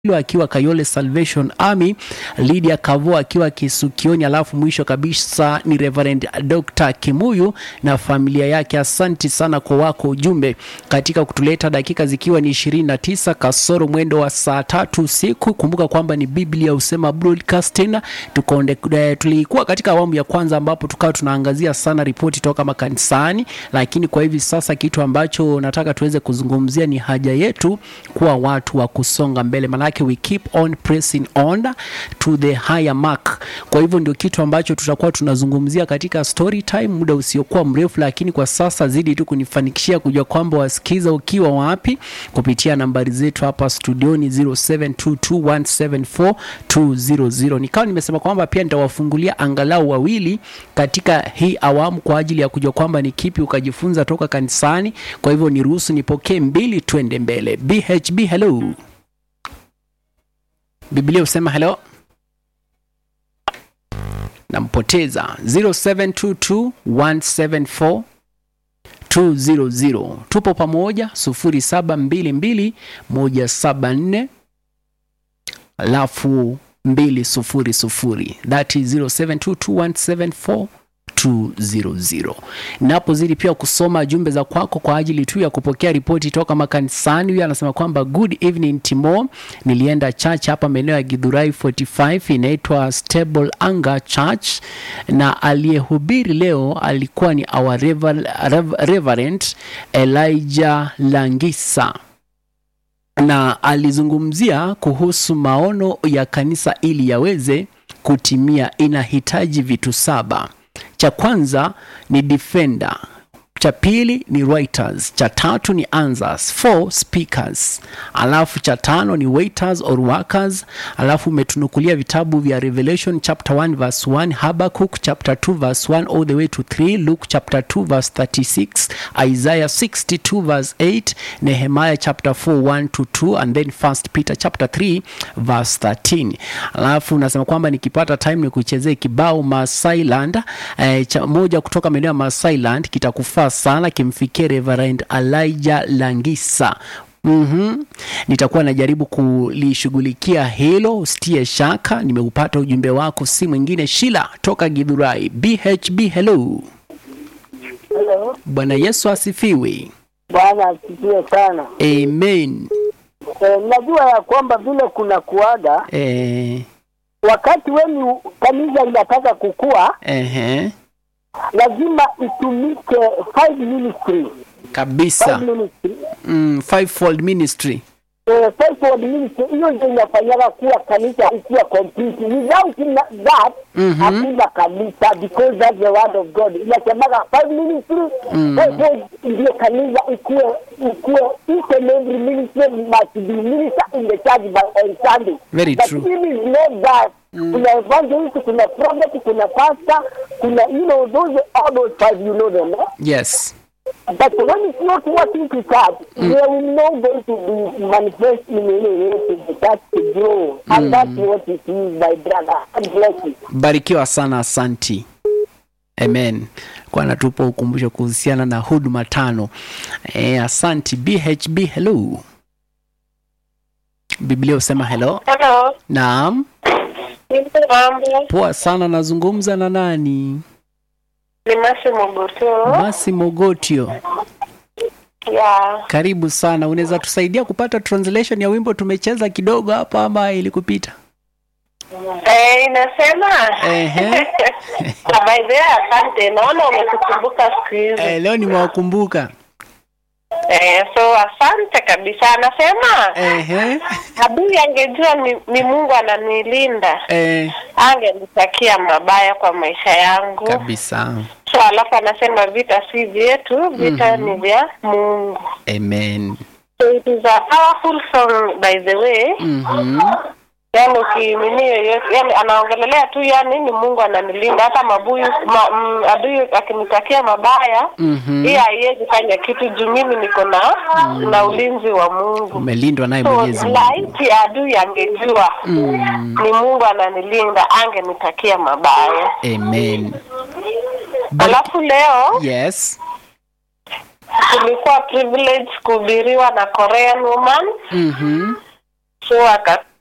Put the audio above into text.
Hilo akiwa Kayole Salvation Army, Lydia Kavo akiwa Kisukioni, alafu mwisho kabisa ni Reverend Dr. Kimuyu na familia yake. Asanti sana kwa wako ujumbe katika kutuleta dakika zikiwa ni 29 kasoro mwendo wa saa tatu usiku. Kumbuka kwamba ni Biblia husema broadcasting. Tukonde, eh, tulikuwa katika awamu ya kwanza ambapo tukawa tunaangazia sana ripoti toka makanisani, lakini kwa hivi sasa kitu ambacho nataka tuweze kuzungumzia ni haja yetu kuwa watu wa kusonga mbele, manake we keep on pressing on to the higher mark. Kwa hivyo ndio kitu ambacho tutakuwa tunazungumzia katika story time muda usiokuwa mrefu, lakini kwa sasa zidi tu kunifanikishia kujua kwamba wasikiza ukiwa wapi kupitia nambari zetu hapa studioni 0722174200. Nikawa nimesema kwamba pia nitawafungulia angalau wawili katika hii awamu kwa ajili ya kujua kwamba ni kipi ukajifunza toka kanisani. Kwa hivyo niruhusu nipokee mbili, twende mbele. BHB, hello. Biblia husema hello. Nampoteza 0722174200. Tupo pamoja 0722174174 alafu 200 that is 0722174200 napozidi pia kusoma jumbe za kwako kwa ajili tu ya kupokea ripoti toka makanisani. Huyu anasema kwamba good evening Timo, nilienda church hapa maeneo ya Githurai 45 inaitwa Stable Anger Church, na aliyehubiri leo alikuwa ni our Rever, Rev, Reverend Elijah Langisa na alizungumzia kuhusu maono ya kanisa ili yaweze kutimia, inahitaji vitu saba. Cha kwanza ni defender, cha pili ni writers, cha tatu ni answers, four speakers, alafu cha tano ni waiters or workers. Alafu umetunukulia vitabu vya Revelation chapter 1 verse 1, Habakkuk chapter 2 verse 1 all the way to 3, Luke chapter 2 verse 36, Isaiah 62 verse 8, Nehemiah chapter 4 1 to 2 and then First Peter chapter 3 verse 13. Alafu unasema kwamba nikipata time ni kuchezea kibao Masailand eh, cha moja kutoka maeneo ya Masailand kitakufaa sana kimfikie Reverend Elijah Langisa. Mm-hmm. Nitakuwa najaribu kulishughulikia hilo, usitie shaka. Nimeupata ujumbe wako, si mwingine Shila toka Githurai. BHB, hello. Hello. Bwana Yesu asifiwe. Bwana asifiwe sana. Amen. E, najua ya kwamba vile kuna kuaga Eh, wakati weni kanisa inataka kukua, ehe, lazima itumike five ministry kabisa. five ministry Mm, fivefold ministry. eh, fivefold ministry. Hiyo ndio inafanyaga kuwa kanisa ikiwa complete. Without na- that Mhm. hakuna kanisa, because that's the word of God. Inasemaga five ministry Mm. fivefold ndio kanisa ikuwe ikuwe each and every ministry must be minister in the church by on Sunday. Very But true. it is not that. Kuna evangelist, kuna prophet, kuna pastor, kuna you know those all those five you know them. Eh? Yes. But when it's not working to church, there will not going to be manifest in any way to the church to grow. And that's what it is, my brother. God bless you. Barikiwa sana, asanti. Amen. Kwa natupa ukumbusho kuhusiana na huduma tano. E, asanti. BHB, hello. Biblia husema hello. Hello. Naam. Nipo mambo. Poa sana, nazungumza na nani? Ni Masi Mogoto. Masi Mogotio. Ya. Karibu sana. Unaweza tusaidia kupata translation ya wimbo tumecheza kidogo hapa ama ilikupita? Eh, inasema. Ehe. Na by the way, asante. Naona umetukumbuka siku hizi. Eh, leo nimewakumbuka. Eh, so asante kabisa. Anasema Ehe. adui angejua ni, ni Mungu ananilinda, Eh, angenitakia mabaya kwa maisha yangu. kabisa. So alafu anasema vita si vyetu, vita ni vya Mungu. Amen. So it is a powerful song by the way. Mhm. yani ukimini yoyote yani anaongelelea tu yani ni mungu ananilinda hata mabuyu ma, m, adui akinitakia mabaya Mhm. hii haiwezi fanya kitu juu mimi niko na na ulinzi wa mungu Umelindwa naye so Mwenyezi Mungu. laiti adui angejua Mm. ni mungu ananilinda angenitakia mabaya Amen. But, alafu leo yes. tulikuwa privilege kuhubiriwa na korean woman Mhm. so aka